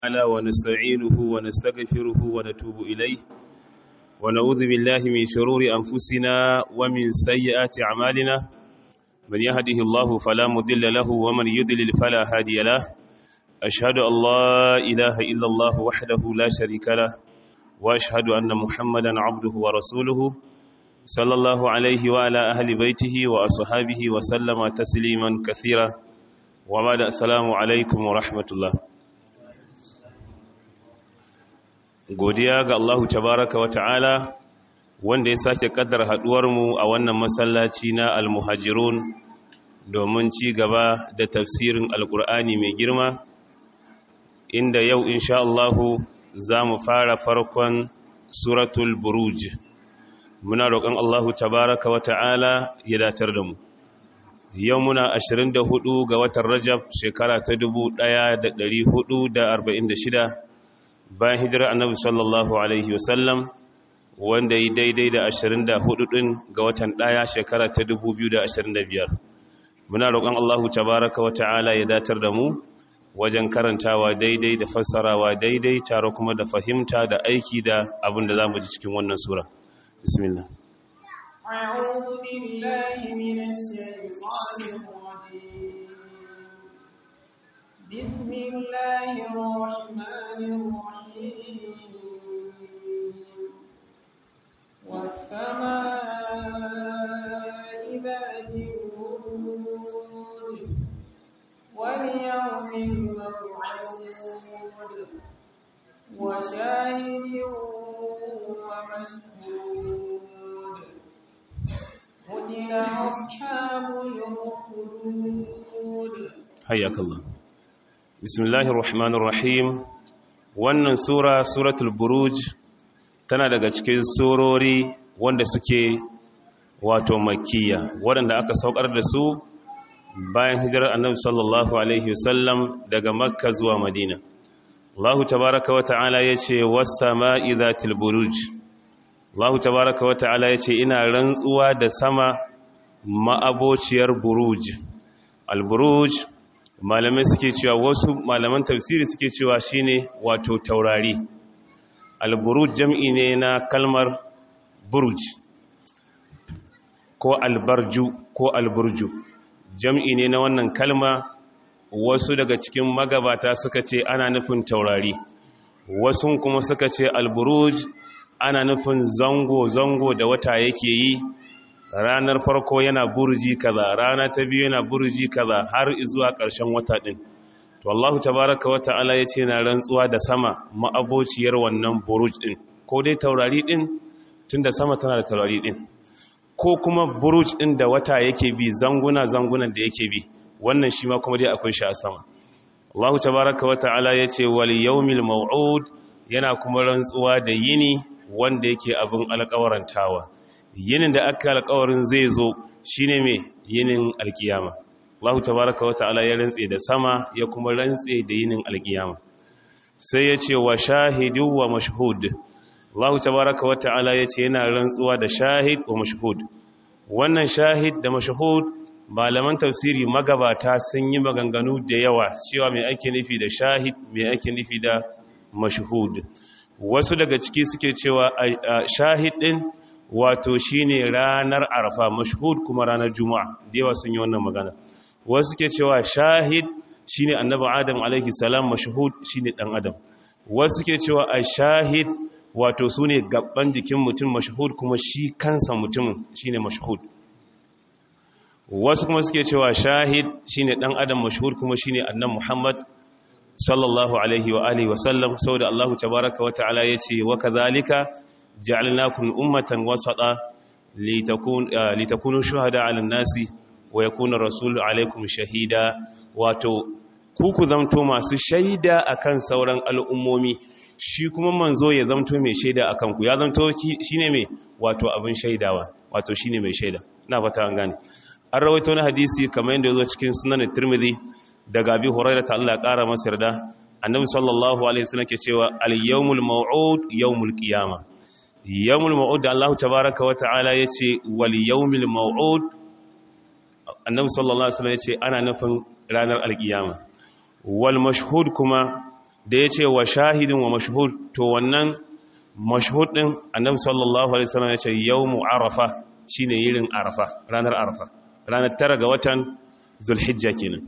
تعالى ونستعينه ونستغفره ونتوب إليه ونعوذ بالله من شرور أنفسنا ومن سيئات أعمالنا من يهده الله فلا مضل له ومن يضلل فلا هادي له أشهد أن لا إله إلا الله وحده لا شريك له وأشهد أن محمدا عبده ورسوله صلى الله عليه وعلى أهل بيته وأصحابه وسلم تسليما كثيرا وبعد السلام عليكم ورحمة الله godiya ga Allahu tabaraka wa ta'ala wanda ya sake kaddar mu a wannan masallaci na almuhajirun domin ci gaba da tafsirin alkur'ani mai girma inda yau insha Allahu za mu fara farkon suratul buruj muna roƙon Allahu tabaraka wa ta'ala ya datar da mu yau muna 24 ga watan rajab shekara ta 1446 bayan hijirar annabi sallallahu alaihi wasallam wanda yi daidai da 24 din ga watan daya shekara ta 2025 muna roƙon Allahu tabaraka wata'ala ya datar da mu wajen karantawa daidai da fassarawa daidai tare kuma da fahimta da aiki da abin da zamu ji cikin wannan sura bismillah أعوذ بالله من الشيطان الرجيم بسم الله الرحمن الرحيم والسماء ذات البروج واليوم الموعود وشاهد ومشهود قتل أصحاب الأخدود حياك الله bismillahir rahmanir rahim wannan sura suratul buruj tana daga cikin surori wanda suke wato makkiya waɗanda aka saukar da su bayan hijirar annabi sallallahu alaihi wasallam daga makka zuwa madina Allahu tabaraka wa ta'ala yace was-sama'i zatil buruj Allahu tabaraka wa ta'ala yace ina rantsuwa da sama ma'abociyar buruj al-buruj malamai suke cewa wasu malaman tafsiri suke cewa shine wato taurari alburuj jam'i ne na kalmar buruj ko albarju ko alburju jam'i ne na wannan kalma wasu daga cikin magabata suka ce ana nufin taurari wasu kuma suka ce alburuj ana nufin zango-zango da wata yake yi ranar farko yana burji kaza rana ta biyu yana burji kaza har zuwa ƙarshen wata ɗin to Allah tabaraka wa ta'ala yace na rantsuwa da sama ma'abociyar wannan buruj ɗin ko dai taurari ɗin tunda sama tana da taurari ɗin ko kuma buruj ɗin da wata yake bi zanguna zangunan da yake bi wannan shi ma kuma dai akwai shi a sama Allah tabaraka wa ta'ala yace wal yawmil maw'ud yana kuma rantsuwa da yini wanda yake abin alƙawarantawa yinin da aka alƙawarin zai zo shine mai yinin alkiyama Allah tabaraka wa ta'ala ya rantse da sama ya kuma rantse da yinin alkiyama sai ya ce wa shahidu wa mashhud Allah tabaraka wa ta'ala ya ce yana rantsuwa da shahid wa mashhud wannan shahid da mashhud malaman tafsiri magabata sun yi maganganu da yawa cewa mai ake nufi da shahid mai ake nufi da mashhud wasu daga ciki suke cewa shahid din wato shine ranar arfa mashhud kuma ranar juma'a da yawa sun yi wannan magana wasu ke cewa shahid shine annabi adam alaihi salam mashhud shine dan adam wasu ke cewa ashahid wato sune gaban jikin mutum mashhud kuma shi kansa mutumin shine mashhud wasu kuma suke cewa shahid shine dan adam mashhud kuma shine annabi muhammad sallallahu alaihi wa alihi wa sallam saboda Allah tabaaraka wa ta'ala yace wa kadhalika جعلناكم أمة وسطا لتكون لتكونوا شهداء على الناس ويكون الرسول عليكم شهيدا واتو kuku zamto masu shaida akan sauran al'ummomi shi kuma manzo ya zamto mai shaida akan ku ya zamto shine mai wato abin shaidawa wato shine mai shaida ina fata an gane an rawaito na hadisi kamar yadda yazo cikin sunan Tirmidhi daga Abi Hurairah ta Allah ya kara masa yarda annabi sallallahu alaihi wasallam ke cewa al-yawmul maw'ud yawmul qiyamah yawmul maw'ud da Allah tabaaraka wa ta'ala yace wal yawmil maw'ud annabi sallallahu alaihi wasallam yace ana nufin ranar alkiyama wal mashhud kuma da ya ce wa shahidin wa mashhud to wannan mashhud din annabi sallallahu alaihi wasallam ya ce yawmu arafa shine yirin arafa ranar arafa ranar tara ga watan zulhijja kenan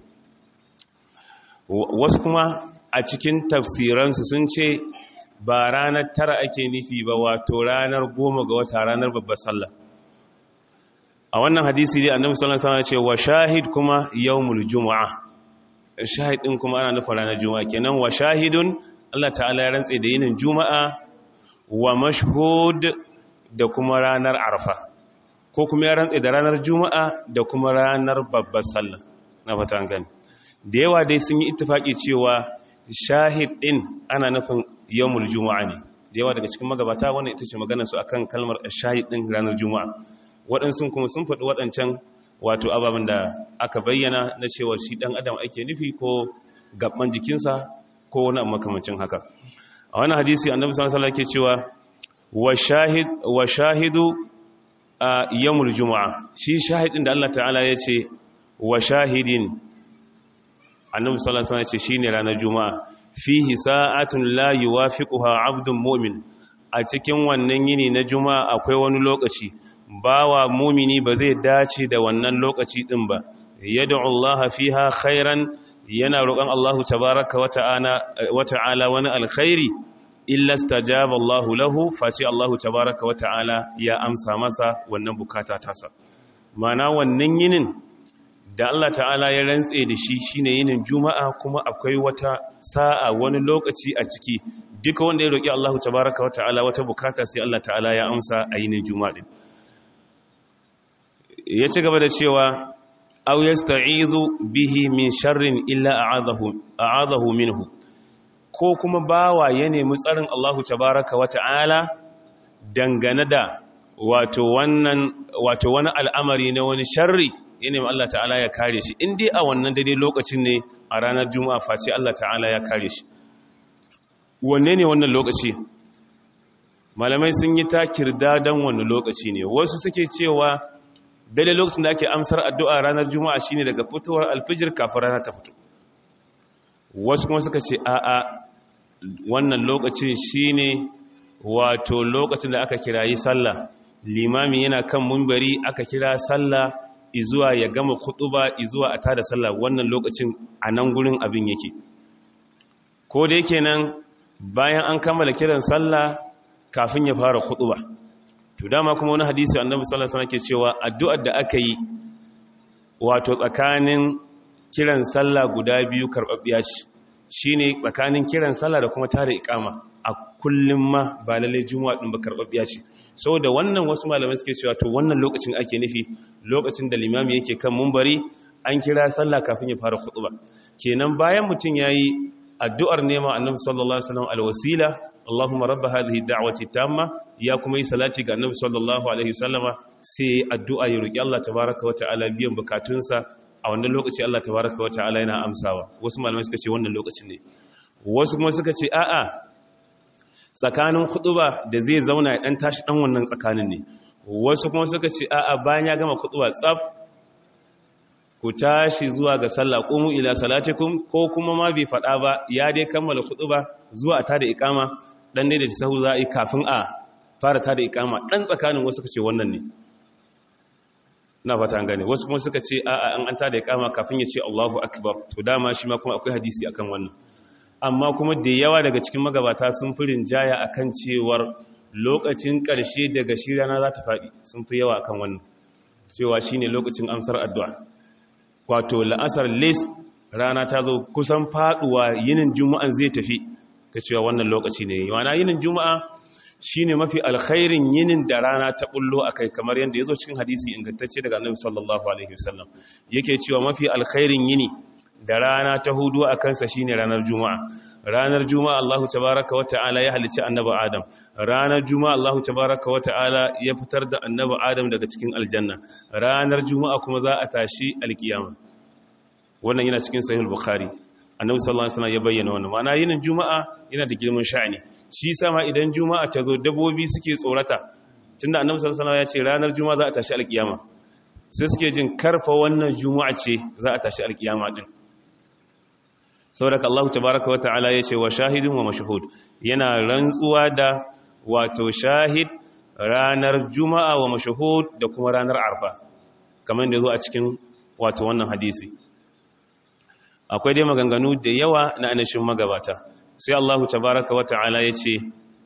wasu kuma a cikin tafsiransu sun ce ba ranar tara ake nufi ba wato ranar goma ga wata ranar babbar sallah a wannan hadisi dai annabi sallallahu alaihi wasallam ya ce wa shahid kuma yawmul jumu'a shahid din kuma ana nufin ranar juma'a kenan wa shahidun Allah ta'ala ya rantse da yinin juma'a wa mashhud da kuma ranar arfa ko kuma ya rantse da ranar juma'a da kuma ranar babbar sallah na fata an gani da yawa dai sun yi ittifaki cewa shahid din ana nufin yawmul juma'a ne da yawa daga cikin magabata wannan ita ce maganar su akan kalmar shahid din ranar juma'a waɗansu kuma sun faɗi waɗancan wato ababen da aka bayyana na cewa shi ɗan adam ake nufi ko gaban jikinsa ko wani makamancin haka a wani hadisi annabi sallallahu alaihi ke cewa wa shahidu a yawmul juma'a shi shahidin da Allah ta'ala ya ce wa shahidin annabi sallallahu alaihi ce shine ranar juma'a fihi sa'atun la yuwafiquha 'abdun mu'min a cikin wannan yini na juma'a akwai wani lokaci bawa mumini ba zai dace da wannan lokaci din ba yad'u Allah fiha khairan yana roƙon Allah tabaaraka wa ta'ala wani alkhairi illa stajaba Allah lahu face Allah tabaaraka wa ta'ala ya amsa masa wannan bukata tasa mana wannan yinin da Allah ta'ala ya rantse da shi shine yinin juma'a kuma akwai wata sa'a wani lokaci a ciki duka wanda ya roƙi Allah tabaaraka wa ta'ala wata bukata sai Allah ta'ala ya amsa a yinin juma'a din ya ci gaba da cewa aw yasta'izu bihi min sharrin illa a'adahu a'adahu minhu ko kuma bawa ya nemi tsarin Allahu tabaaraka wa ta'ala dangane da wato wannan wato wani al'amari na wani sharri ya nemi Allah ta'ala ya kare shi in dai a wannan daidai lokacin ne a ranar juma'a face Allah ta'ala ya kare shi wanne ne wannan lokaci malamai sun yi takirda dan wannan lokaci ne wasu suke cewa daidai lokacin da ake amsar addu'a ranar juma'a shine daga fitowar alfijir kafin rana ta fito wasu kuma suka ce a'a wannan lokacin shine wato lokacin da aka kirayi sallah limami yana kan mumbari aka kira sallah izuwa ya gama kutuba izuwa a tada sallah wannan lokacin a nan gurin abin yake ko da yake nan bayan an kammala kiran sallah kafin ya fara kutuba to dama kuma wani hadisi annabi sallallahu alaihi wasallam ke cewa addu'ar da aka yi wato tsakanin kiran sallah guda biyu karbabbiya ce shine tsakanin kiran sallah da kuma tare ikama a kullum ma ba lalle juma'a din ba karbabbiya ce saboda wannan wasu malamai suke cewa to wannan lokacin ake nufi lokacin da limami yake kan mumbari an kira sallah kafin ya fara khutba kenan bayan mutun yayi addu'ar nema annabi sallallahu alaihi wasallam alwasila Allahumma rabba hadhihi da'wati tamma ya kuma yi salati ga annabi sallallahu alaihi wasallama sai addu'a ya roki Allah tabaaraka wa ta'ala biyan bukatunsa a wannan lokaci Allah tabaaraka wa ta'ala yana amsawa wasu malamai suka ce wannan lokacin ne wasu kuma suka ce a'a tsakanin khutba da zai zauna ya dan tashi dan wannan tsakanin ne wasu kuma suka ce a'a bayan ya gama khutba tsaf ku tashi zuwa ga sallah qumu ila salatikum ko kuma ma bai fada ba ya dai kammala khutba zuwa ta da ikama dan ne da sahu za a yi kafin a fara ta da ikama dan tsakanin wasu suka ce wannan ne na fata an gane wasu kuma suka ce a'a an an ta da ikama kafin ya ce Allahu akbar to dama shi ma kuma akwai hadisi akan wannan amma kuma da yawa daga cikin magabata sun fi rinjaya akan cewar lokacin ƙarshe daga shi rana za ta faɗi sun fi yawa akan wannan cewa shine lokacin amsar addu'a wato la'asar lis rana ta zo kusan faduwa yinin juma'an zai tafi ta cewa wannan lokaci ne yana yinin juma'a shine mafi alkhairin yinin da rana ta bullo akai kamar yadda yazo cikin hadisi ingantacce daga Annabi sallallahu alaihi wasallam yake cewa mafi alkhairin yini da rana ta hudu a kansa shine ranar juma'a ranar juma'a Allahu tabaaraka wa ta'ala ya halicci annabi Adam ranar juma'a Allahu tabaaraka wa ta'ala ya fitar da annabi Adam daga cikin aljanna ranar juma'a kuma za a tashi alkiyama wannan yana cikin sahih bukhari annabi sallallahu alaihi wasallam ya bayyana wannan ma'ana yinin juma'a yana da girman sha'ani shi sama idan juma'a ta zo dabbobi suke tsorata tunda annabi sallallahu alaihi wasallam ya ce ranar juma'a za a tashi alkiyama sai suke jin karfa wannan juma'a ce za a tashi alkiyama din saboda Allah tabaraka wa ta'ala yace wa shahidun wa mashhud yana rantsuwa da wato shahid ranar juma'a wa mashhud da kuma ranar arfa kamar da zo a cikin wato wannan hadisi akwai dai maganganu da yawa na anashin magabata sai Allah tabaraka wa ta'ala yace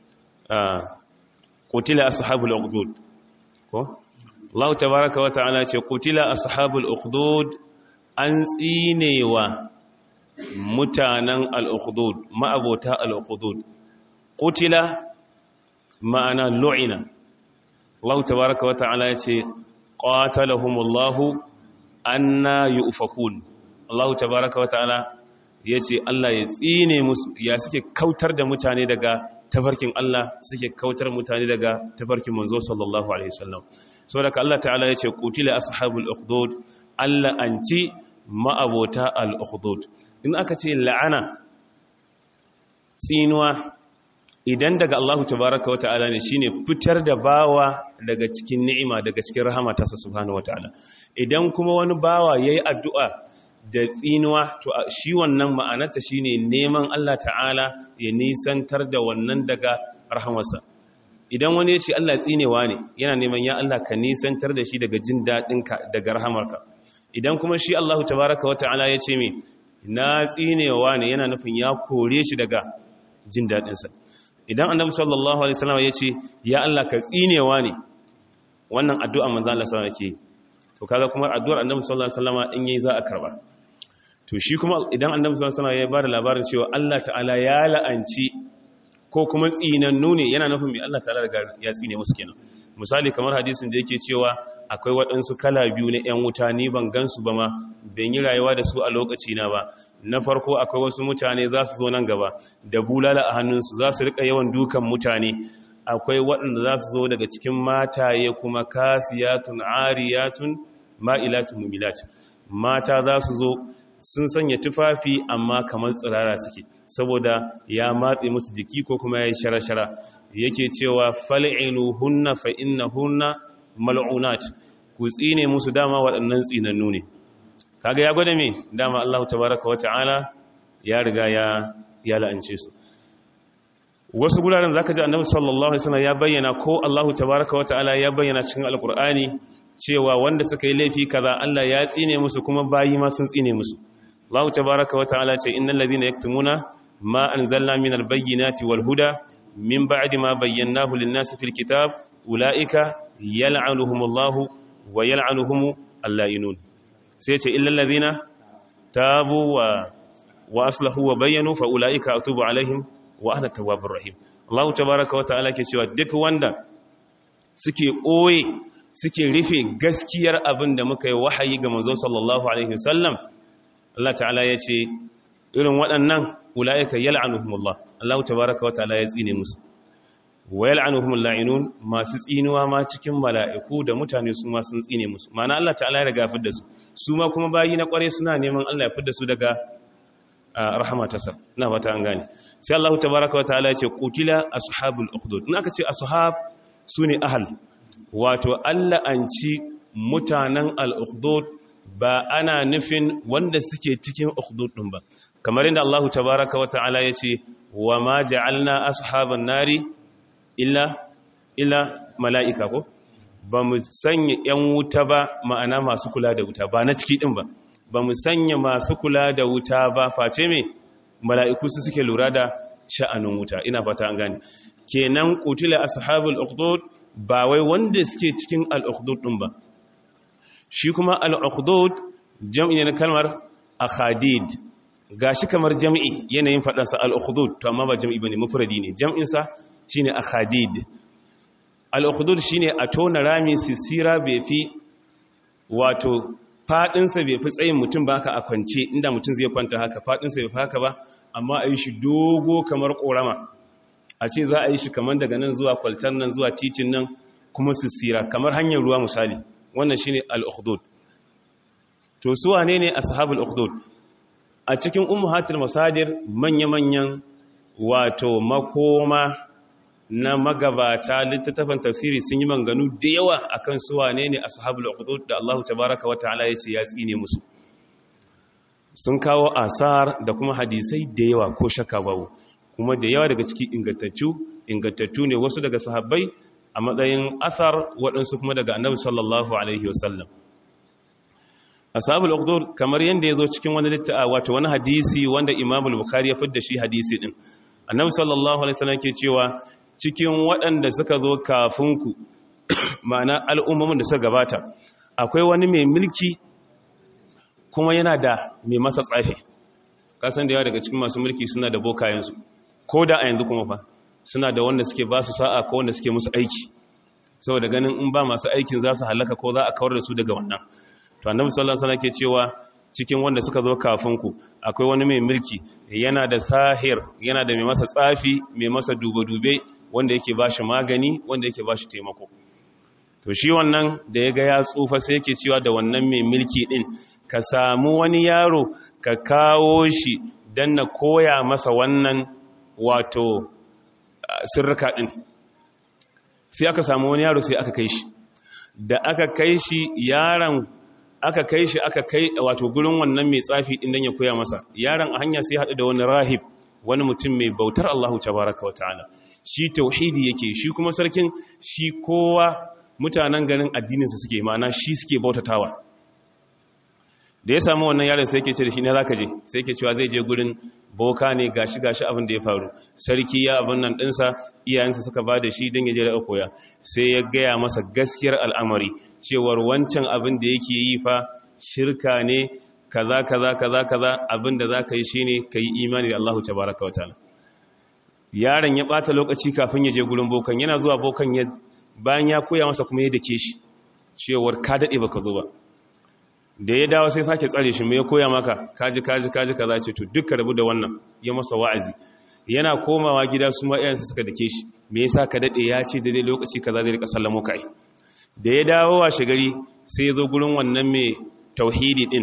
qutila ashabul ukhdud ko Allah tabaraka wa ta'ala ce qutila ashabul ukhdud an tsinewa mutanen al-ukhdud ma'abota al-ukhdud qutila ma'ana lu'ina Allah tabaraka wa ta'ala yace qatalahumullahu anna yufakun Allah tabaraka wa ta'ala yace Allah ya tsine musu ya suke kautar da mutane daga tafarkin Allah suke kautar mutane daga tafarkin manzo sallallahu alaihi wasallam saboda Allah ta'ala yace qutila ashabul ukhdud Allah anci ma'abota al-ukhdud in aka ce la'ana tsinuwa idan daga Allah tabaraka wa ta'ala ne shine fitar da bawa daga cikin ni'ima daga cikin rahama ta subhanahu wa ta'ala idan kuma wani bawa yayi addu'a da tsinuwa to shi wannan ma'anarta shine neman Allah ta'ala ya nisantar da wannan daga rahamarsa idan wani ya ce Allah tsinewa ne yana neman ya Allah ka nisantar da shi daga jin daɗinka daga rahamarka idan kuma shi Allah tabaraka wa ta'ala ya ce me na tsinewa ne yana nufin ya kore shi daga jin daɗinsa idan annabi sallallahu alaihi wasallam ya ce ya Allah ka tsinewa ne wannan addu'a manzo Allah sallallahu alaihi wasallam to kaga kuma addu'ar annabi sallallahu alaihi wasallam in yayi za a karba to shi kuma idan annabi sallallahu alaihi wasallam ya bada labarin cewa Allah ta'ala ya la'anci ko kuma tsinannu ne yana nufin mai Allah ta'ala daga ya tsine musu kenan misali kamar hadisin da yake cewa akwai waɗansu kala biyu na 'yan wuta ni ban gansu ba ma ban yi rayuwa da su a lokaci na ba na farko akwai wasu mutane za su zo nan gaba da bulala a hannunsu za su rika yawan dukan mutane akwai waɗanda za su zo daga cikin mataye kuma kasiyatun ariyatun ma'ilatun mumilat mata za su zo sun sanya tufafi amma kamar tsirara suke saboda ya matse musu jiki ko kuma ya yi shara-shara yake cewa fal'inu hunna fa inna hunna mal'unat ku tsine musu dama waɗannan tsinannu ne kaga ya gwada me dama Allah tabaraka wata'ala ya riga ya ya la'ance su wasu guraren zaka ji annabi sallallahu alaihi wasallam ya bayyana ko Allah tabaraka wata'ala ya bayyana cikin alqur'ani cewa wanda suka yi laifi kaza Allah ya tsine musu kuma bayi ma sun tsine musu Allah tabaraka wata'ala ce innal ladhina yaktumuna ma anzalna minal bayyinati wal huda min ba'di ma bayyanahu lin-nasi fil kitab ulaika yal'anuhumullahu wa yal'anuhum al-la'inun sai ce illal ladhina tabu wa wa aslahu wa bayyanu fa ulaika atubu alaihim wa ana tawwabur rahim Allah tabaaraka wa ta'ala ke cewa duk wanda suke koye suke rufe gaskiyar abin da muka yi wahayi ga manzo sallallahu alaihi wasallam Allah ta'ala ya ce irin waɗannan ulaika yal'anuhumullah Allah tabaaraka wa ta'ala ya tsine musu wa yal'anuhumul la'inun masu tsinuwa ma cikin mala'iku da mutane su ma sun tsine musu ma'ana Allah ta'ala ya riga fidda su su ma kuma bayi na kware suna neman Allah ya fidda su daga rahama ta sa ina fata an gane sai Allah tabaaraka wa ta'ala ya ce qutila ashabul ukhdud in aka ce ashab sune ahl wato Allah an ci mutanen al-ukhdud ba ana nufin wanda suke cikin ukhdud din ba kamar inda Allah tabaaraka wa ta'ala ya ce wa ma ja'alna ashaban nari illa illa mala'ika ko ba mu sanya ‘yan wuta ba ma'ana masu kula da wuta ba na ciki ɗin ba ba mu sanya masu kula da wuta ba face mai mala'iku su suke lura da sha'anin wuta ina fata an gane kenan kutila ashabul ukhdud ba wai wanda suke cikin al-ukhdud ɗin ba shi kuma al-ukhdud jam'i na kalmar akhadid gashi kamar jam'i yanayin faɗansa al-ukhdud to amma ba jam'i bane mufradi ne jam'insa shine akhadid al-ukhdud shine a tona rami sisira bai fi wato fadinsa bai fi tsayin mutum ba haka a kwance inda mutum zai kwanta haka fadinsa bai fi haka ba amma a yi shi dogo kamar korama a ce za a yi shi kamar daga nan zuwa kwaltar nan zuwa titin nan kuma sisira kamar hanyar ruwa misali wannan shine al-ukhdud to su wane ne ashabul ukhdud a cikin ummahatul masadir manya-manyan wato makoma na magabata littattafan tafsiri sun yi manganu da yawa akan su wane ne ashabul ukhdud da Allah tabaaraka wa ta'ala yace ya tsine musu sun kawo asar da kuma hadisai da yawa ko shakka babu kuma da yawa daga ciki ingantattu ingantattu ne wasu daga sahabbai a matsayin asar waɗansu kuma daga annabi sallallahu alaihi wasallam ashabul uqdur kamar yanda yazo cikin wani littafi wato wani hadisi wanda Imam al-Bukhari ya fidda shi hadisi din annabi sallallahu alaihi wasallam ke cewa cikin waɗanda suka zo kafin ku ma'ana al'ummomin da suka gabata akwai wani mai mulki kuma yana da mai masa tsafi kasan da yawa daga cikin masu mulki suna da bokayensu ko da a yanzu kuma fa suna da wanda suke ba su sa'a ko wanda suke musu aiki saboda ganin in ba masu aikin za su halaka ko za a kawar da su daga wannan to annabi sallallahu alaihi wasallam ke cewa cikin wanda suka zo kafin ku akwai wani mai mulki yana da sahir yana da mai masa tsafi mai masa dube-dube wanda yake bashi magani wanda yake bashi taimako to shi wannan da ya ga ya tsufa sai yake cewa da wannan mai mulki din ka samu wani yaro ka kawo shi don na koya masa wannan wato sirrika din sai aka samu wani yaro sai aka kai shi da aka kai shi yaron aka kai shi aka kai wato gurin wannan mai tsafi din dan ya koya masa yaron a hanya sai haɗu da wani rahib wani mutum mai bautar Allahu tabaraka wa ta'ala shi tauhidi yake shi kuma sarkin shi kowa mutanen garin addininsa suke ma'ana shi suke bautatawa da ya samu wannan yaron sai yake ce da shi ne zaka je sai yake cewa zai je gurin boka ne gashi gashi abin da ya faru sarki ya abin nan dinsa iyayensa suka ba da shi don ya je da koya sai ya gaya masa gaskiyar al'amari cewar wancan abin da yake yi fa shirka ne kaza kaza kaza kaza abin da za ka yi shine ka yi imani da Allahu tabaraka wa ta'ala yaron ya bata lokaci kafin ya je gurin bokan yana zuwa bokan ya bayan ya koya masa kuma ya dake shi cewar ka dade baka zo ba da ya dawo sai sake tsare shi mai koya maka kaji kaji kaji kaza ce to duka rabu da wannan ya masa wa'azi yana komawa gida su ma iyayensa suka dake shi me yasa ka dade ya ce daidai lokaci kaza zai rika sallamo kai da ya dawo wa shigari sai ya zo gurin wannan mai tauhidi din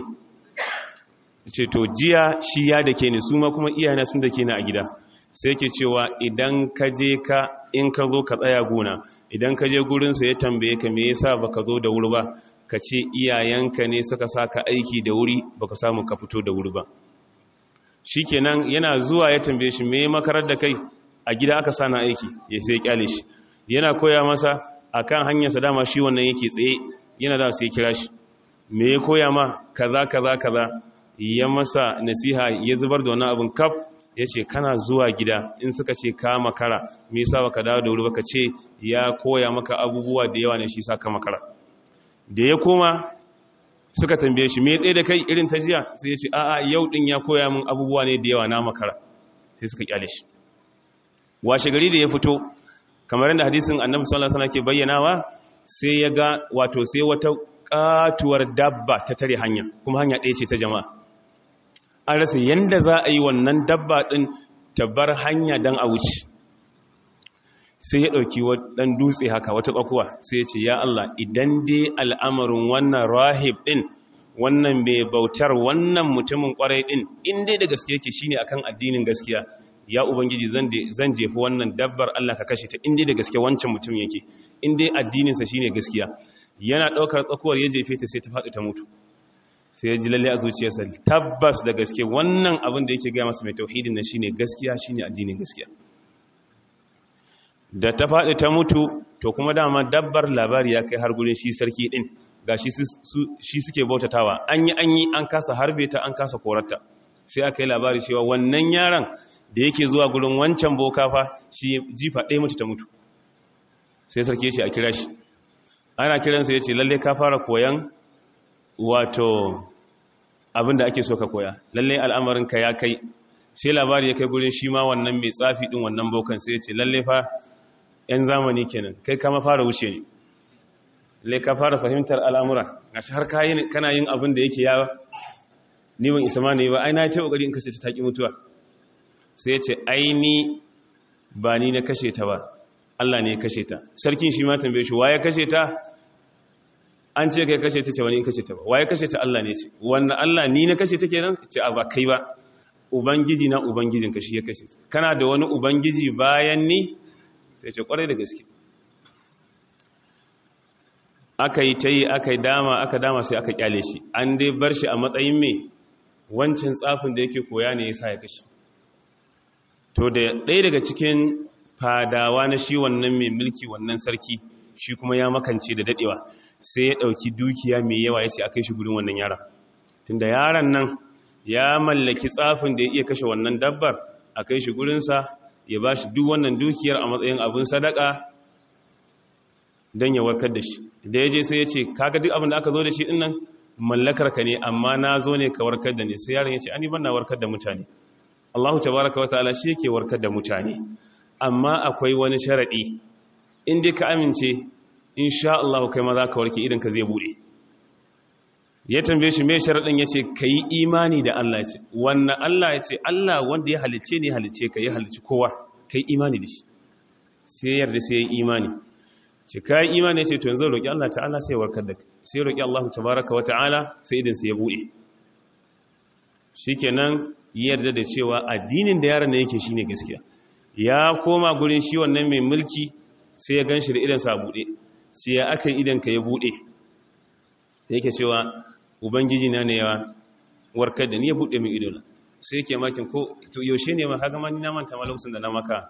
ce to jiya shi ya dake ni su ma kuma iyayena sun dake ni a gida sai ke cewa idan ka je ka in ka zo ka tsaya gona idan ka je gurinsa ya tambaye ka me yasa baka zo da wuri ba ka ce iyayenka ne suka saka aiki da wuri baka samu ka fito da wuri ba shikenan yana zuwa ya tambaye shi me makarar da kai a gida aka sana aiki ya sai kyale shi yana koya masa akan hanyar sa dama shi wannan yake tsaye yana da sai kira shi me ya koya ma kaza kaza kaza ya masa nasiha ya zubar da wannan abin kaf ya ce kana zuwa gida in suka ce ka makara me yasa baka dawo da wuri baka ce ya koya maka abubuwa da yawa ne shi sa ka makara da ya koma suka tambaye shi me tsaye da kai irin ta jiya sai ya ce a'a yau din ya koya min abubuwa ne da yawa na makara sai suka kyale shi washe gari da ya fito kamar yadda hadisin annabi sallallahu alaihi wasallam ke bayyanawa sai ya ga wato sai wata katuwar dabba ta tare hanya kuma hanya ɗaya ce ta jama'a an rasa yanda za a yi wannan dabba ɗin tabbar hanya don a wuce sai ya ɗauki ɗan dutse haka wata ƙwaƙuwa sai ya ce ya Allah idan dai al'amarin wannan rahib ɗin wannan mai bautar wannan mutumin ƙwarai ɗin in dai da gaske yake shine akan addinin gaskiya ya ubangiji zan jefi wannan dabbar Allah ka kashe ta in dai da gaske wancan mutum yake in dai addininsa shine gaskiya yana ɗaukar tsakuwar ya jefe ta sai ta faɗi ta mutu sai ya ji lalle a zuciyarsa tabbas da gaske wannan abin da yake gaya masa mai tauhidin na shine gaskiya shine addinin gaskiya da ta faɗi ta mutu to kuma dama dabbar labari ya kai har gurin shi sarki din ga shi suke bautatawa an yi an yi an kasa harbe ta an kasa korarta sai aka yi labari cewa wannan yaron da yake zuwa gurin wancan boka fa shi jifa ɗaya mutu ta mutu sai sarki ya ce a kira shi ana kiransa ya ce lalle ka fara koyan wato abin da ake so ka koya lalle al'amarinka ya kai sai labari ya kai gurin shi ma wannan mai tsafi din wannan bokan sai ya ce lalle fa 'yan zamani kenan kai kama fara wuce ne lalle ka fara fahimtar al'amura ga shi har kana yin abin da yake yawa niwon isa ma ne ba ai na ce ƙoƙari in kashe ta taƙi mutuwa sai ya ce aini ba ni na kashe ta ba Allah ne ya kashe ta sarkin shi ma tambaye shi waye kashe ta an ce kai kashe ta ce wani in kashe ta ba waye kashe ta Allah ne ce wannan Allah ni na kashe ta kenan ce a ba kai ba ubangiji na ubangijin ka shi ya kashe kana da wani ubangiji bayan ni sai ce kwarai da gaske aka yi ta yi aka yi dama aka dama sai aka kyale shi an dai bar shi a matsayin me wancan tsafin da yake koya ne ya sa ya kashe to da ɗaya daga cikin fadawa na shi wannan mai mulki wannan sarki shi kuma ya makance da daɗewa sai ya ɗauki dukiya mai yawa ya ce a kai shi gudun wannan yaran tunda yaran nan ya mallaki tsafin da ya iya kashe wannan dabbar a kai shi gurinsa ya ba shi duk wannan dukiyar a matsayin abin sadaka don ya warkar da shi da ya je sai ya ce kaga duk abin da aka zo da shi dinnan mallakar ka ne amma na zo ne ka warkar da ni sai yaron ya ce ani ban na warkar da mutane Allahu tabaraka wa ta'ala shi yake warkar da mutane amma akwai wani sharadi in dai ka amince insha Allah kai ma za ka warke idan ka zai bude ya tambaye shi mai sharadin yace kai imani da Allah yace wannan Allah yace Allah wanda ya halice ne halice ka ya halici kowa kai imani da shi sai yarda sai ya imani ce kai imani yace to yanzu roki Allah ta'ala sai warkar da kai sai roki Allah tabaraka wa ta'ala sai idan sai ya bude shikenan yarda da cewa addinin da yaron ne yake shine gaskiya ya koma gurin shi wannan mai mulki sai ya ganshi da idan sa bude sai ya aka idan ka ya bude yake cewa ubangiji na ne ya warkar da ni ya bude min idona sai yake makin ko to yaushe ne ma kaga ma ni na manta ma lokacin da na maka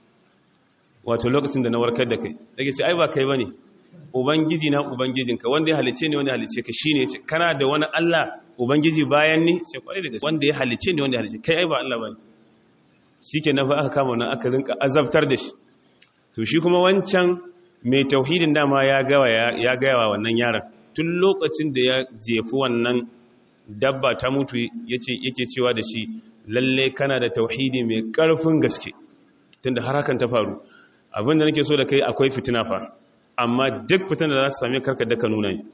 wato lokacin da na warkar da kai dake ce ai ba kai bane ubangiji na ubangijinka wanda ya halice ni wanda ya halice ka shine ce kana da wani Allah ubangiji bayan ni ce kwarai da gaske wanda ya halice ni wanda ya halice kai ai ba Allah bane shike na fa aka kama nan aka rinka azabtar da shi to shi kuma wancan mai tauhidin dama ya gawa ya gawa wannan yaron tun lokacin da ya jefi wannan dabba ta mutu yace yake cewa da shi lalle kana da tauhidi mai karfin gaske tunda har hakan ta faru abinda nake so da kai akwai fitina fa amma duk fitan da za su same karka da ka nuna ni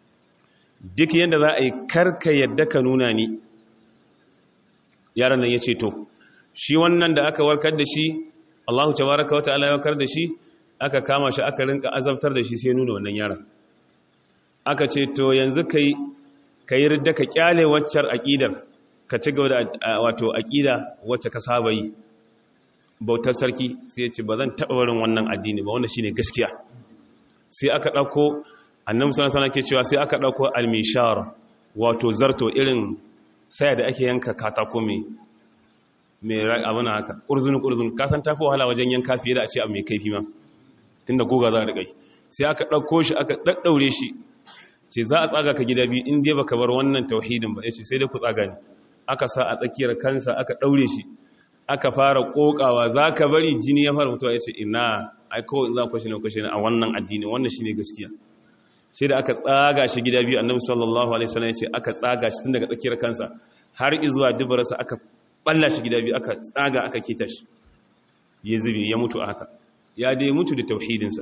duk yadda za a yi karka yadda ka nuna ni yaran nan ya ce to shi wannan da aka warkar da shi allahu tabaraka wa ta'ala ya warkar da shi aka kama shi aka rinka azabtar da shi sai nuna wannan yaran aka ce to yanzu kai ka yi ridda ka kyale waccar aƙidar ka ci gaba da wato aƙida wacce ka saba yi bautar sarki sai ya ce ba zan taɓa barin wannan addini ba wanda shine gaskiya sai aka ɗauko annabi sallallahu alaihi ke cewa sai aka ɗauko almishar wato zarto irin saya da ake yanka katako mai mai abin haka urzun urzun ka san tafi wahala wajen yanka fiye da a ce abu mai kaifi ma tunda goga za a riƙa sai aka ɗauko shi aka ɗaɗɗaure shi sai za a tsaga ka gida biyu in dai baka bar wannan tauhidin ba yace sai dai ku tsaga ni aka sa a tsakiyar kansa aka ɗaure shi aka fara kokawa za ka bari jini ya fara mutuwa ya ce ina ai kawai za ku kwashe na kwashe a wannan addini wannan shi ne gaskiya sai da aka tsaga shi gida biyu annabi sallallahu alaihi wasallam ya ce aka tsaga shi tun daga tsakiyar kansa har izuwa dubarsa aka balla shi gida biyu aka tsaga aka kita shi ya zube ya mutu a haka ya dai mutu da tauhidinsa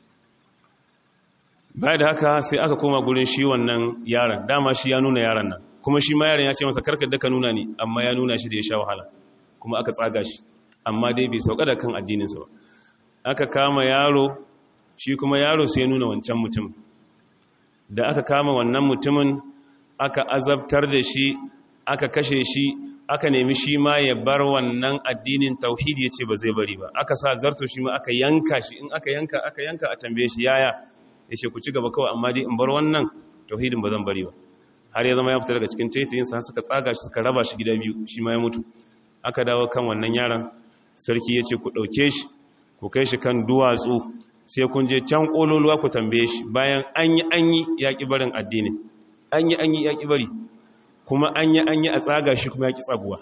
baya da haka sai aka koma gurin shi wannan yaron dama shi ya nuna yaron nan kuma shi ma yaron ya ce masa karkar da ka nuna ni amma ya nuna shi da ya sha wahala kuma aka tsaga shi amma dai bai sauka da kan addininsa ba aka kama yaro shi kuma yaro sai ya nuna wancan mutum da aka kama wannan mutumin aka azabtar da shi aka kashe shi aka nemi shi ma ya bar wannan addinin tauhidi ya ce ba zai bari ba aka sa zarto shi ma aka yanka shi in aka yanka aka yanka a tambaye shi yaya ya ce ku ci gaba kawai amma dai in bar wannan tauhidin ba zan bari ba har ya zama ya fita daga cikin taitayinsa suka tsaga shi suka raba shi gida biyu shi ma ya mutu aka dawo kan wannan yaron sarki ya ce ku ɗauke shi ku kai shi kan duwatsu sai kun je can ƙololuwa ku tambaye shi bayan an yi an yi yaƙi barin addini an yi an yi yaƙi bari kuma an yi an yi a tsaga shi kuma yaƙi tsaguwa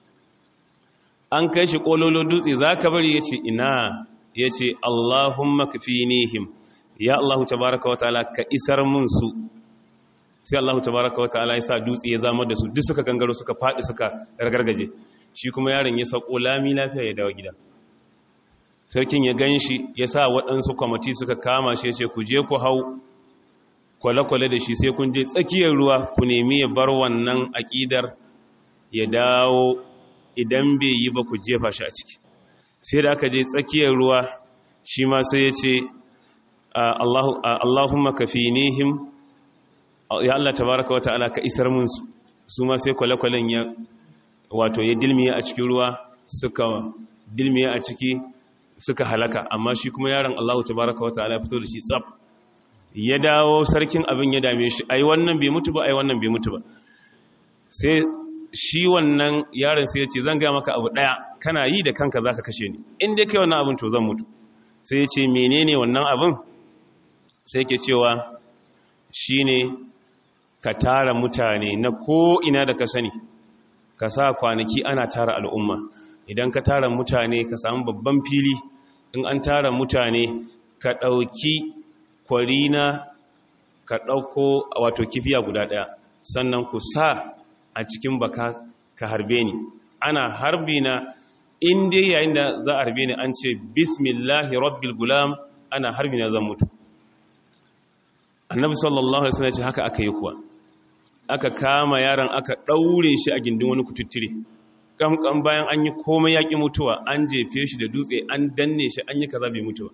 an kai shi ƙololo dutse za ka bari ya ce ina ya ce allahumma ka fi nihim ya allahu tabaraka wa ta'ala ka isar mun su sai allahu tabaraka wa ta'ala ya sa dutse ya zama da su duk suka gangaro suka faɗi suka ragargaje shi kuma yaron ya sako lami lafiya ya dawo gida sarkin ya gan shi ya sa waɗansu kwamati suka kama shi ya ce ku je ku hau kwale-kwale da shi sai kun je tsakiyar ruwa ku nemi ya bar wannan aƙidar ya dawo idan bai yi ba ku jefa shi a ciki sai da aka je tsakiyar ruwa shi ma sai ya ce Allahumma ka fi nihim ya Allah tabaraka wa ta'ala ka isar mun su su ma sai kwale-kwalen ya wato ya dilmiya a cikin ruwa suka dilmiya a ciki suka halaka amma shi kuma yaron Allahu tabaraka wa ta'ala fito da shi tsaf ya dawo sarkin abin ya dame shi ai wannan bai mutu ba ai wannan bai mutu ba sai shi wannan yaron sai ya ce zan gaya maka abu ɗaya kana yi da kanka za ka kashe ni in dai kai wannan abin to zan mutu sai ya ce menene wannan abin sai ke cewa shi ne ka tara mutane na ko'ina da ka sani ka sa kwanaki ana tara al'umma idan ka tara mutane ka samu babban fili in an tara mutane ka ɗauki kwarina ka ɗauko wato kifiya guda ɗaya sannan ku sa a cikin baka ka harbe ni ana harbi na inda yayin da za a harbe ni an ce bismillahi rabbil gulam ana harbi na zan mutu annabi sallallahu alaihi wasallam ce haka aka yi kuwa aka kama yaron aka daure shi a gindin wani kututtire kamkan bayan an yi komai yaki mutuwa an jefe shi da dutse an danne shi an yi kaza bai mutu ba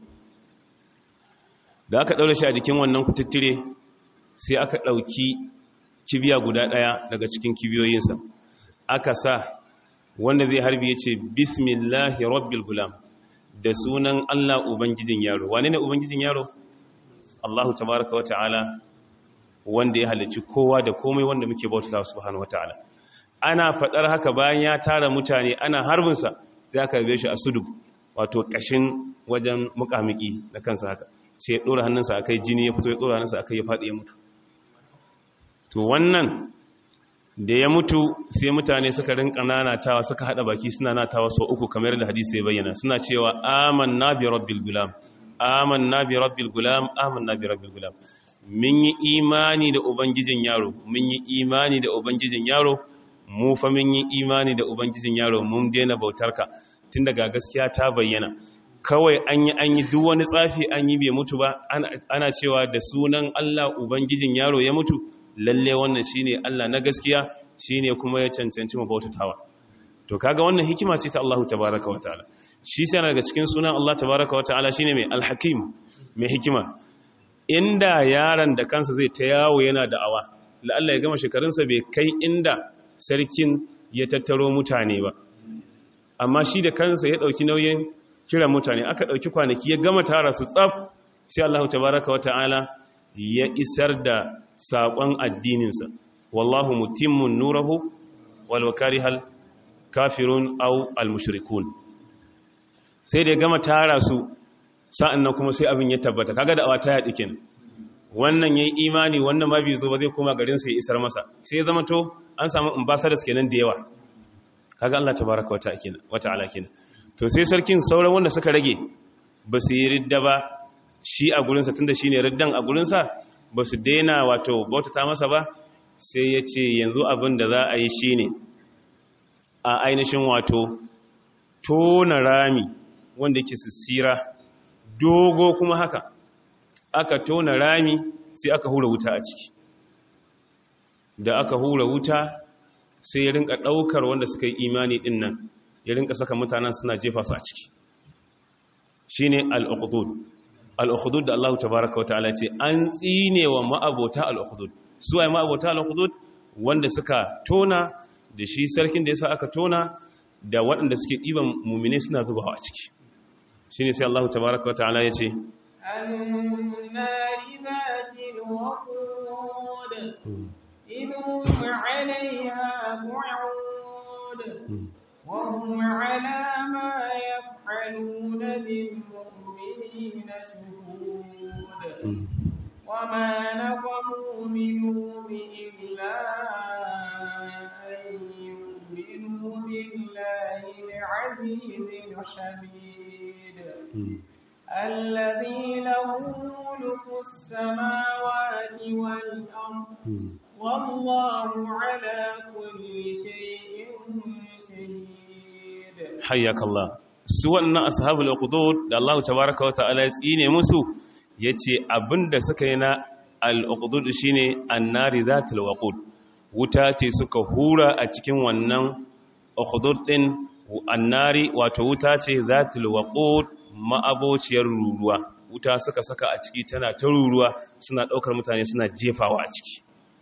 da aka daure shi a jikin wannan kututtire sai aka dauki kibiya guda daya daga cikin kibiyoyinsa aka sa wanda zai harbi yace bismillahi rabbil gulam da sunan Allah ubangijin yaro wane ne ubangijin yaro Allahu tabaraka wa ta'ala wanda ya halicci kowa da komai wanda muke bauta subhanahu wa ta'ala ana fadar haka bayan ya tara mutane ana harbinsa sai aka rabe shi a sudu wato kashin wajen mukamiki na kansa haka sai ya dora hannunsa akai jini ya fito ya dora hannunsa akai ya fadi ya mutu to wannan da ya mutu sai mutane suka rinka nanatawa suka hada baki suna natawa sau uku kamar da hadisi ya bayyana suna cewa amanna bi rabbil gulam amanna bi rabbil gulam amanna bi rabbil gulam mun yi imani da ubangijin yaro mun yi imani da ubangijin yaro mu fa mun yi imani da ubangijin yaro mun daina bautarka tun daga gaskiya ta bayyana kawai an yi an yi duk wani tsafi an yi bai mutu ba ana cewa da sunan Allah ubangijin yaro ya mutu lalle wannan shine Allah na gaskiya shine kuma ya cancanci mu bautatawa to kaga wannan hikima ce ta Allah tabaaraka wa ta'ala shi sai daga cikin sunan Allah tabaaraka wa ta'ala shine mai alhakim mai hikima inda yaron da kansa zai ta yawo yana da'awa la'alla ya gama shekarunsa bai kai inda sarkin ya tattaro mutane ba amma shi da kansa ya dauki nauyin kiran mutane aka dauki kwanaki ya gama tara su tsaf sai Allah tabaaraka wa ta'ala ya isar da saƙon addininsa wallahu mutimmun nurahu wal karihal kafirun au al mushrikun sai da ya gama tara su sa'an nan kuma sai abin ya tabbata kaga da awa ta yaɗi kenan wannan yayi imani wannan ma bai zo ba zai koma garin sa ya isar masa sai ya zama to an samu ambassadors kenan da yawa kaga Allah tabaraka wa ta'ala kenan wa ta'ala kenan to sai sarkin sauran wanda suka rage ba su yi ridda ba shi a gurinsa tunda shine riddan a gurinsa ba su daina wato bautata masa ba sai ya ce yanzu abin da za a yi shi ne a ainihin wato tona rami wanda yake sissira dogo kuma haka aka tona rami sai aka hura wuta a ciki da aka hura wuta sai ya rinka ɗaukar wanda suka yi imani ɗin nan ya rinka saka mutanen suna jefa su a ciki shi ne al'ukudud al'ukudud da Allah tabaraka wata'ala ce an tsine wa ma'abota al'ukudud su waye ma'abota al'ukudud wanda suka tona da shi sarkin da ya sa aka tona da waɗanda suke ɗiban mummine suna zubawa a ciki shi ne sai Allah tabaraka wata'ala ya ce وهم على ما يفعلون بالمؤمنين شهود وما نقموا منهم إلا أن يؤمنوا بالله العزيز الحميد الذي له ملك السماوات والأرض والله على كل شيء شهيد حياك الله su wannan ashabul uqdud da Allah tabaaraka wa ta'ala ya tsine musu yace abinda suka yi na al-uqdud shine annari zatul waqud wuta ce suka hura a cikin wannan uqdud din annari wato wuta ce zatul waqud ma'abociyar ruruwa wuta suka saka a ciki tana ta ruruwa suna daukar mutane suna jefawa a ciki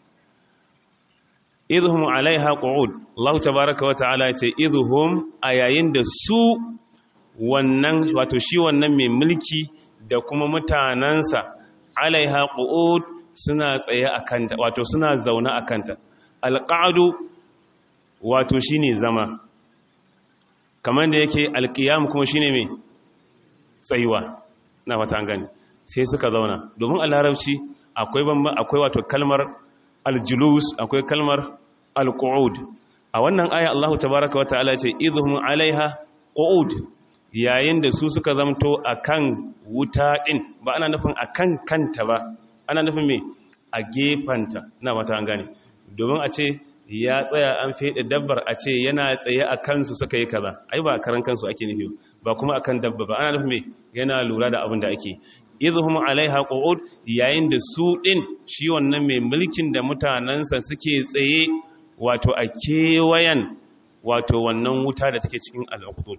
idhum alaiha qu'ud Allah tabaaraka wa ta'ala yace idhum ayayin da su wannan wato shi wannan mai mulki da kuma mutanansa alaiha qu'ud suna tsaye akanta wato suna zauna akanta alqa'du wato shine zama kamar da yake alqiyam kuma shine me tsayuwa na fata an gani sai suka zauna domin a larabci akwai bamba akwai wato kalmar aljulus akwai kalmar alqu'ud a wannan aya Allah tabaaraka wa ta'ala ce idhum alaiha qu'ud yayin da su suka zamto akan wuta din ba ana nufin akan kanta ba ana nufin me a gefanta na wata an gane domin a ce ya tsaya an fede dabbar a ce yana tsaye a kansu suka yi kaza ai ba karan kansu ake nufi ba kuma akan dabba ba ana nufin me yana lura da abin da ake idhum alaiha qu'ud yayin da su din shi wannan mai mulkin da mutanansa suke tsaye wato a kewayen wato wannan wuta da take cikin al-uqud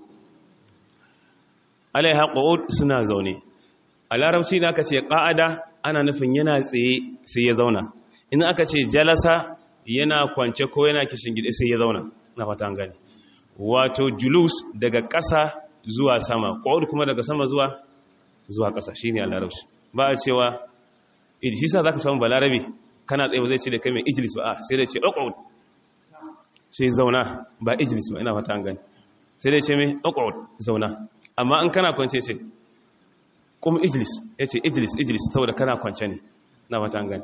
alaiha qu'ud suna zaune a larabci da aka ce qa'ada ana nufin yana tsaye sai ya zauna in aka ce jalasa yana kwance ko yana kishin gida sai ya zauna na fata gani wato julus daga ƙasa zuwa sama qu'ud kuma daga sama zuwa zuwa ƙasa shine a larabci ba a cewa shi sa zaka samu balarabe kana tsaye ba zai ce da kai mai ijlis ba a sai da ce uqud sai zauna ba ijlis ba ina fata an gani sai da ce mai uqud zauna amma in kana kwance ce kuma ijlis yace ijlis ijlis saboda kana kwance ne na fata an gani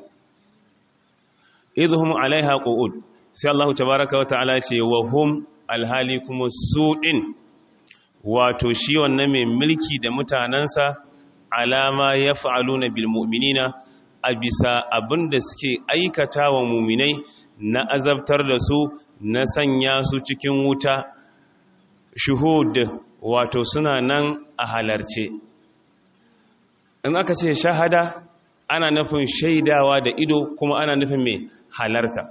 idhum alaiha qu'ud sai Allah tabaaraka wa ta'ala ce wa hum alhali kuma suɗin wato shi wannan mai mulki da mutanensa alama ya fa'alu na bilmuminina a bisa abin da suke aikata wa muminai na azabtar da su na sanya su cikin wuta shuhud wato suna nan a halarce in aka ce shahada ana nufin shaidawa da ido kuma ana nufin mai halarta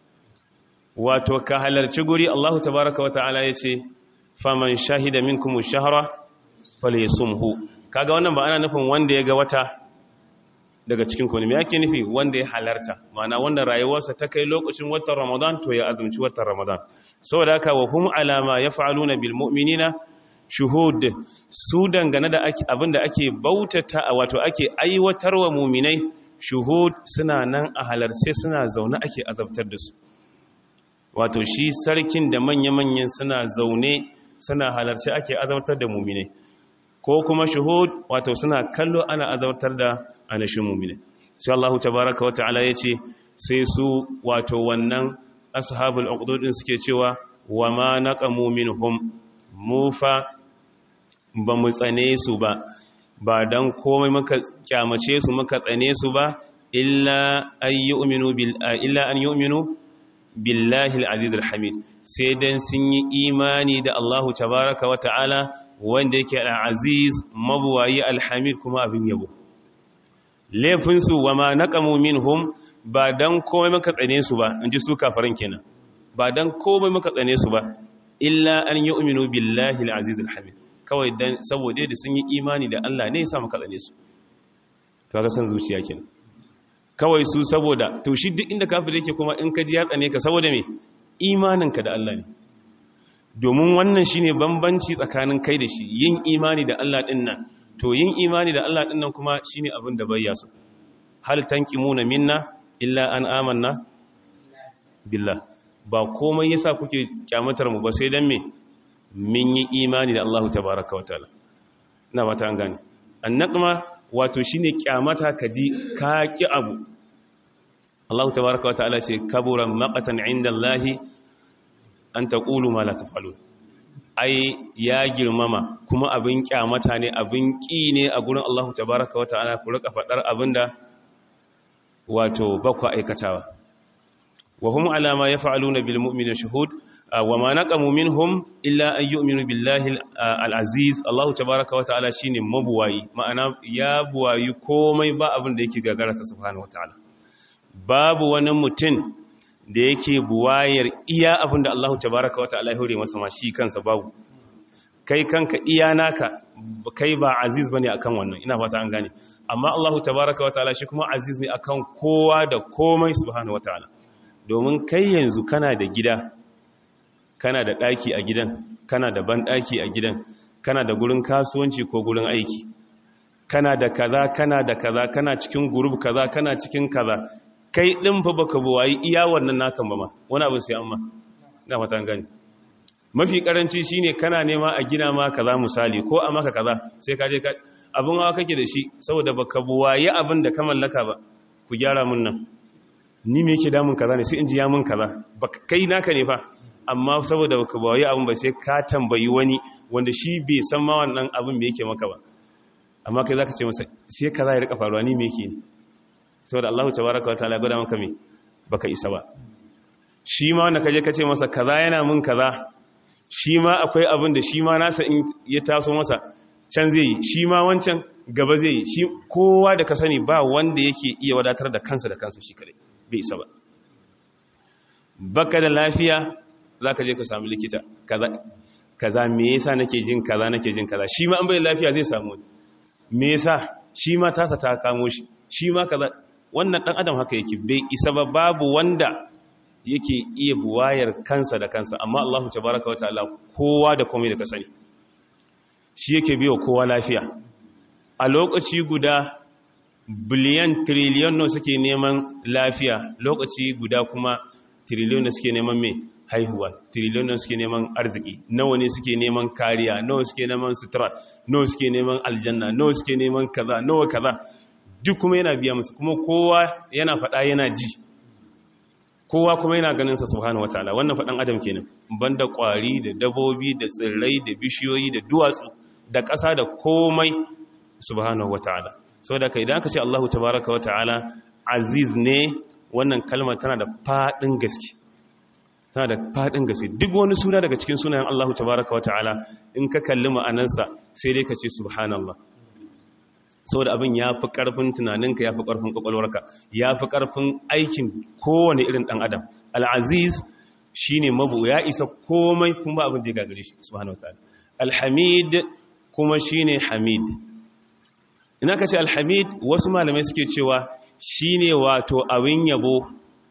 wato ka halarci guri Allahu tabaraka wa ta'ala ya ce faman shahida minkum shahra falyasumhu kaga wannan ba ana nufin wanda ya ga wata daga cikin ku ne me yake nufi wanda ya halarta ma'ana wanda rayuwarsa ta kai lokacin watan Ramadan to ya azumci watan Ramadan saboda haka wa hum alama yaf'aluna bil mu'minina shuhud su dangane da ake abinda ake bautata wato ake aiwatarwa mu'minai shuhud suna nan a halarce suna zaune ake azabtar da su wato shi sarkin da manya-manyan suna zaune suna halarci ake azautar da mumine ko kuma shuhud wato suna kallo ana azautar da anashin mumine sai Allah tabaraka wata'ala ya ce sai su wato wannan ashabul uqdudin suke cewa wa ma naqamu minhum mufa ba mu tsane su ba ba dan komai muka kyamace su muka tsane su ba illa ayyuminu bil illa an yu'minu billahi al-aziz al-hamid sai dan sun yi imani da Allahu tabaraka wa ta'ala wanda yake al-aziz mabuwayi al-hamid kuma abin yabo laifin su wa ma naqamu minhum ba dan komai maka tsane su ba inji su kafaran kenan ba dan komai maka tsane su ba illa an yu'minu billahi al-aziz al-hamid kawai dan saboda da sun yi imani da Allah ne ya sa maka tsane su to ga san zuciya kenan kawai su saboda to shi duk inda kafir yake kuma in ka ji ya tsane ka saboda me imaninka da Allah ne domin wannan shine bambanci tsakanin kai da shi yin imani da Allah din nan to yin imani da Allah din nan kuma shine abin da bayya su hal tanqimuna minna illa an amanna billah ba komai yasa kuke kyamatar mu ba sai dan me min yi imani da Allah tabaaraka wa ta'ala ina ba ta an gane annaqma wato shine kyamata kaji ka ki abu Allah tabaaraka wa ta'ala ce kabura maqatan inda Allah an taqulu ma la taf'alun ai ya girmama kuma abin kyamata ne abin ki ne a gurin Allah tabaaraka wa ta'ala ku rika fadar abinda wato bakwa aikatawa wa hum ala ma yaf'aluna bil mu'minina shuhud wa ma naqamu minhum illa an yu'minu billahi al-aziz Allah tabaaraka wa ta'ala shine mabuwayi ma'ana ya buwayi komai ba abin da yake gagara ta subhanahu wa ta'ala babu wani mutum da yake buwayar iya abin da Allah tabaaraka wa ta'ala ya hore masa ma shi kansa babu kai kanka iya naka kai ba aziz bane akan wannan ina fata an gane amma Allah tabaaraka wa ta'ala shi kuma aziz ne akan kowa da komai subhanahu wa ta'ala domin kai yanzu kana da gida kana da ɗaki a gidan kana da banɗaki a gidan kana da gurin kasuwanci ko gurin aiki kana da kaza kana da kaza kana cikin gurub kaza kana cikin kaza kai ɗin fa baka buwayi iya wannan nakan ba ma wani abin sai amma na fatan gani mafi karanci shine kana nema a gina ma kaza misali ko a maka kaza sai ka je ka abin hawa kake da shi saboda baka buwaye abin da ka mallaka ba ku gyara mun nan ni me yake damun kaza ne sai in ji ya mun kaza baka kai naka ne fa amma saboda baka buwaye abin ba sai ka tambayi wani wanda shi bai san ma wannan abin me yake maka ba amma kai zaka ce masa sai kaza ya rika faruwa ni me yake ne saboda Allah tabaraka wa ta'ala gwada maka me baka isa ba shi ma wanda kaje ka ce masa kaza yana mun kaza shi ma akwai abin da shi ma nasa in ya taso masa can zai yi shi ma wancan gaba zai yi shi kowa da ka sani ba wanda yake iya wadatar da kansa da kansa shi kadai bai isa ba baka da lafiya za ka je ka samu likita kaza kaza me yasa nake jin kaza nake jin kaza shi ma an bai lafiya zai samu me yasa shi ma tasa ta kamo shi shi ma kaza wannan dan adam haka yake bai isa ba babu wanda yake iya buwayar kansa da kansa amma Allahu tabaraka wa ta'ala kowa da komai da ka sani shi yake biyo kowa lafiya a lokaci guda biliyan triliyon no suke neman lafiya lokaci guda kuma triliyon suke neman mai haihuwa triliyon suke neman arziki nawa ne suke neman kariya nawa suke neman sutura nawa suke neman aljanna nawa suke neman kaza nawa kaza duk kuma yana biya musu kuma kowa yana faɗa yana ji kowa kuma yana ganin sa subhanahu wataala wannan faɗan adam kenan banda ƙwari da dabobi da tsirrai da bishiyoyi da duwatsu da ƙasa da komai subhanahu wataala saboda kai idan aka ce Allahu tabaaraka wataala aziz ne wannan kalmar tana da faɗin gaske tana da faɗin gaske duk wani suna daga cikin sunayen Allahu tabaaraka wataala in ka kalli ma'anarsa sai dai ka ce subhanallah saboda abin ya fi ƙarfin tunaninka ya fi ƙarfin ƙwaƙwalwarka ya fi ƙarfin aikin kowane irin ɗan adam al'aziz shi ne mabu ya isa komai kuma abin da ya gagare shi subhanahu wa alhamid kuma shi ne hamid ina ka ce alhamid wasu malamai suke cewa shi ne wato abin yabo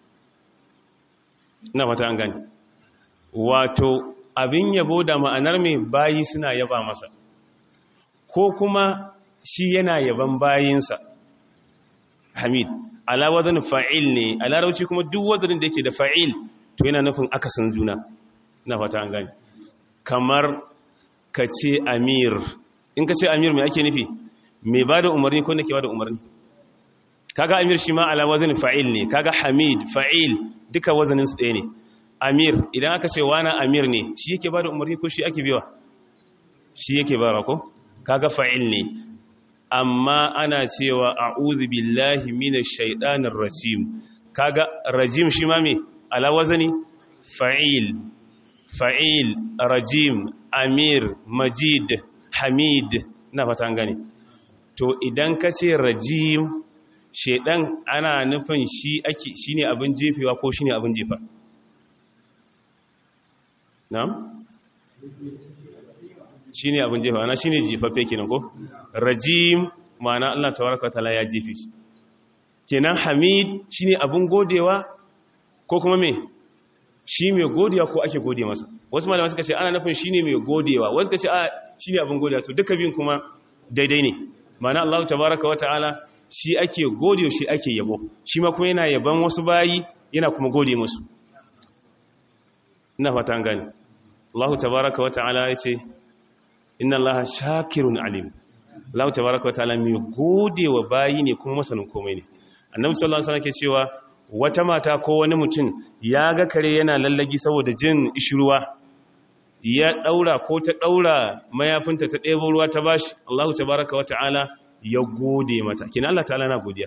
na fata an gani wato abin yabo da ma'anar mai bayi suna yaba masa ko kuma shi yana yaban bayinsa hamid ala wazan fa'il ne a larauci kuma duk wazanin da yake da fa'il to yana nufin akasin juna na fata an gani kamar ka ce amir in ka ce amir mai ake nufi mai ba da umarni ko nake ba da umarni kaga amir shi ma ala wazan fa'il ne kaga hamid fa'il duka wazanin su ɗaya ne amir idan aka ce wana amir ne shi yake ba da umarni ko shi ake biwa shi yake ba ko kaga fa'il ne amma ana cewa a'udhu billahi minash shaitanir rajim kaga rajim shi ma me ala wazani fa'il fa'il rajim amir majid hamid na fatan gani to idan ka ce rajim shaidan ana nufin shi ake shine abin jefewa ko shine abin jefa na'am shi ne abin jefa ana shi ne jefaffe kenan ko rajim ma'ana Allah tawaraka ta'ala ya jefe shi kenan hamid shi ne abin godewa ko kuma me shi mai godewa ko ake gode masa wasu malama suka ce ana nufin shi ne mai godewa wasu suka ce a shi ne abin godewa to duka biyun kuma daidai ne ma'ana Allah tabaraka wa ta'ala shi ake godewa shi ake yabo shi ma kuma yana yaban wasu bayi yana kuma gode musu ina fata an gani Allah tabaraka wa ta'ala ya ce inna Allah shakirun alim Allah tabaraka wa ta'ala mai gode wa bayi ne kuma masanin komai ne annabi sallallahu alaihi wasallam ke cewa wata mata ko wani mutum ya ga kare yana lallagi saboda jin ishruwa ya daura ko ta daura mayafinta ta ɗebo ruwa ta bashi Allah tabaraka wa ta'ala ya gode mata kina Allah ta'ala na godiya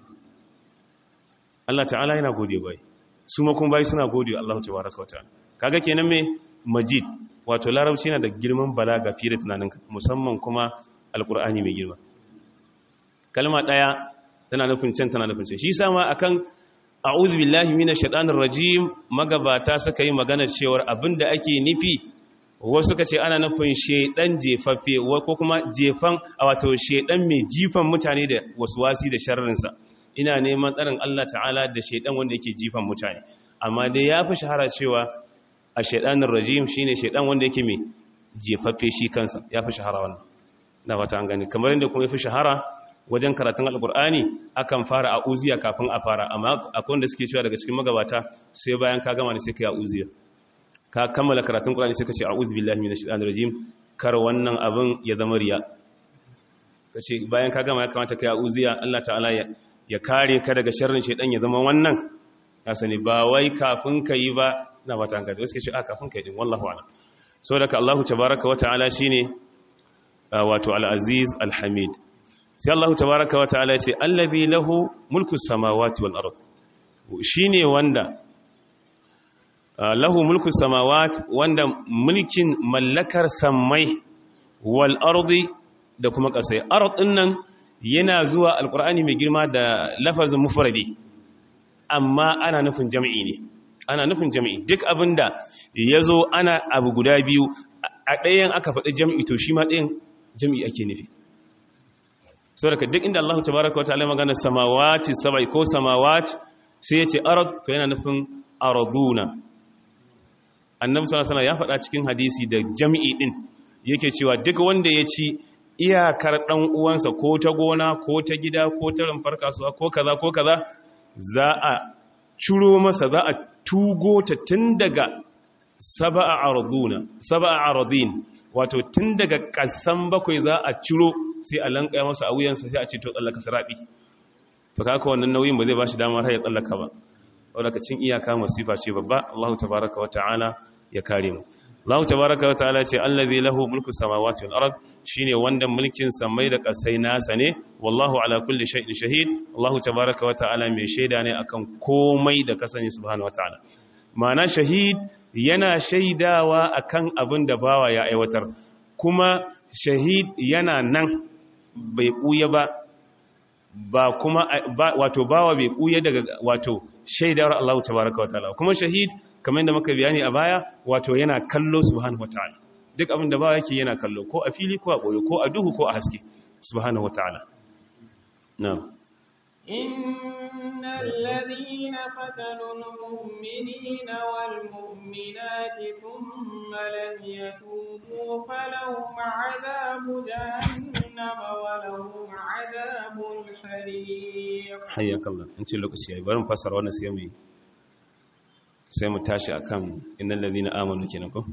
Allah ta'ala yana gode bai su ma kuma bai suna gode Allah tabaraka wa ta'ala kaga kenan me majid wato larabci yana da girman balaga fiye da tunaninka musamman kuma alkur'ani mai girma kalma daya tana nufin can tana nufin can shi sama akan a'udhu billahi minash shaitanir rajim magabata suka yi magana cewa abinda ake nufi wasu suka ce ana nufin shedan jefaffe ko kuma jefan wato shedan mai jifan mutane da waswasi da sharrinsa ina neman tsarin Allah ta'ala da shedan wanda yake jifan mutane amma dai yafi shahara cewa a shaidanin rajim shi ne shaidan wanda yake mai jefaffe shi kansa ya fi shahara wannan na wata an gani kamar yadda kuma ya fi shahara wajen karatun alkur'ani akan fara a uziya kafin a fara amma akwai wanda suke cewa daga cikin magabata sai bayan ka gama ne sai ka yi a uziya ka kammala karatun Qur'ani sai ka ce a'udhu billahi minash shaitanir rajim kar wannan abin ya zama riya kace bayan ka gama ya kamata kai a'udhiya Allah ta'ala ya ya kare ka daga sharrin shaitan ya zama wannan ya sani ba wai kafin ka yi ba na ba ta hankali wasu ke ce a kafin ka yi din wallahu a'lam so daga Allahu tabaraka wa ta'ala shine wato al-aziz al-hamid sai Allahu tabaraka wa ta'ala ce allazi lahu mulku samawati wal ard shine wanda lahu mulku samawati wanda mulkin mallakar samai wal ardi da kuma kasai ard din nan yana zuwa alqur'ani mai girma da lafazin mufradi amma ana nufin jami'i ne ana nufin jami'i duk abinda yazo ana abu guda biyu a ɗayan aka faɗi jami'i to shi ma ɗayan jami'i ake nufi saboda duk inda Allah tabaraka wa ta'ala magana samawati sab'i ko samawati sai yace arad to yana nufin araduna annabi sallallahu alaihi ya faɗa cikin hadisi da jami'i din yake cewa duk wanda ya ci iyakar dan uwansa ko ta gona ko ta gida ko ta rumfar kasuwa ko kaza ko kaza za a ciro masa za a tugo ta tun daga sab'a araduna sab'a aradin wato tun daga kasan bakwai za a ciro sai a lankaya masa a wuyansa sai a ce to tsallaka sarabi to kaka wannan nauyin ba zai ba shi damar har ya tsallaka ba wadda cin iyaka masifa ce babba Allah tabaraka wa ta'ala ya kare mu Allah tabaraka wa ta'ala ce allazi lahu mulku samawati wal ard shine wanda mulkin samai da kasai nasa ne wallahu ala kulli shay'in shahid Allah tabaraka wa ta'ala mai shaida ne akan komai da kasani subhanahu wa ta'ala ma'ana shahid yana shaidawa akan abin da bawa ya aiwatar kuma shahid yana nan bai ɓuya ba ba kuma wato bawa bai ɓuya daga wato shaidar Allah tabaraka wataala kuma shahid kamar yadda muka bayani a baya wato yana kallo subhanahu wataala duk abin da bawa yake yana kallo ko a fili ko a ɓoye ko a duhu ko a haske subhanahu wataala na'am إن الذين فتنوا المؤمنين والمؤمنات ثم لم يتوبوا فلهم عذاب جهنم ولهم عذاب الحريق حياك الله انت lokaci yayi bari mu fassara wannan sai mu sai mu tashi akan innal ladina amanu kenan ko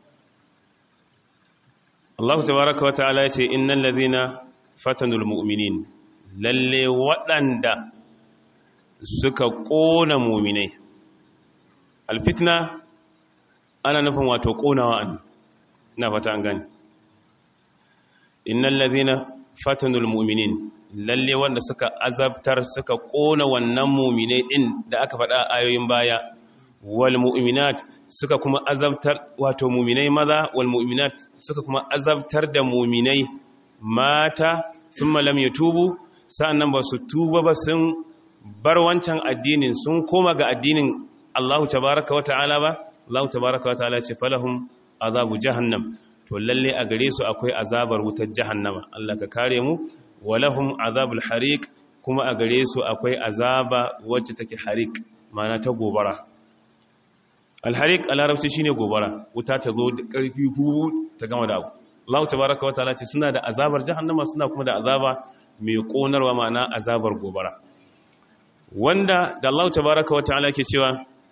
Allah tabaaraka wa ta'ala yace innal ladina fatanul mu'minin lalle waɗanda suka ƙona muminai alfitna ana nufin wato ƙonawa an na fata an gani innan lazina fatanul muminin lalle wanda suka azabtar suka ƙona wannan muminai ɗin da aka faɗa a ayoyin baya wal mu'minat suka kuma azabtar wato muminai maza wal mu'minat suka kuma azabtar da muminai mata sun malam ya tubu sa'annan ba su tuba ba sun bar wancan addinin sun koma ga addinin Allahu tabaraka wa ta'ala ba Allahu tabaraka wa ta'ala ce falahum azabu jahannam to lalle a gare su akwai azabar wutar jahannama Allah ka kare mu walahum azabul hariq kuma a gare su akwai azaba wacce take hariq ma'ana ta gobara alhariq a larabci shine gobara wuta ta zo da karfi hu ta gama da abu Allah tabaraka wa ta'ala ce suna da azabar jahannama suna kuma da azaba mai ƙonarwa ma'ana azabar gobara wanda da Allah tabaraka wa ta'ala ke cewa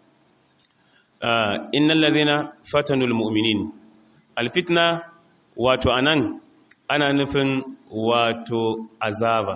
innal ladhina fatanul mu'minin alfitna wato anan ana nufin wato azaba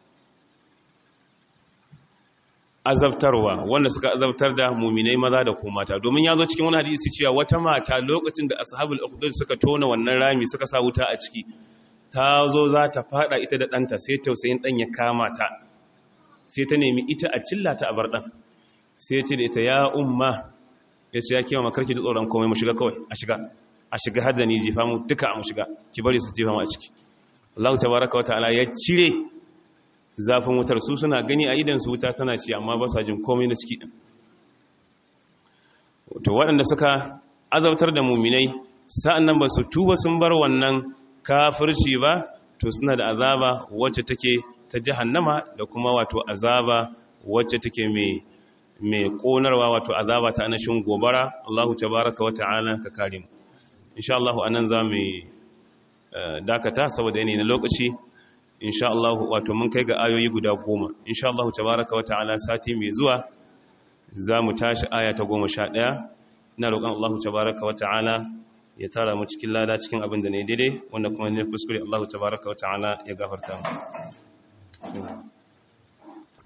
azabtarwa wanda suka azabtar da muminai maza da ko mata domin ya zo cikin wani hadisi cewa wata mata lokacin da ashabul ukhdud suka tona wannan rami suka sa wuta a ciki ta zo za ta fada ita da ɗanta sai tausayin ɗan ya kama ta sai ta nemi ita a cilla ta a bar ɗan sai ce da ita ya umma ya ce ya kewa makarki da tsoron komai mu shiga kawai a shiga a shiga har da ni jefa mu duka a mu shiga ki bari su jefa mu a ciki Allah tabaraka wa ta'ala ya cire zafin wutar su suna gani a idan su wuta tana ci amma ba sa jin komai na ciki din to waɗanda suka azabtar da muminai sa'annan ba su tuba sun bar wannan kafirci ba to suna da azaba wacce take ta jahannama da kuma wato azaba wacce take mai mai konarwa wato azaba ta anashin gobara Allahu tabaraka wa ta'ala ka kare mu insha Allah anan za mu dakata saboda yanayi na lokaci insha Allah wato mun kai ga ayoyi guda goma insha Allah tabaraka wa ta'ala sati mai zuwa za mu tashi aya ta goma sha ɗaya ina roƙon Allah tabaraka wa ta'ala ya tara mu cikin lada cikin abin da ne daidai wanda kuma ne kuskure Allah tabaraka wa ta'ala ya gafarta mu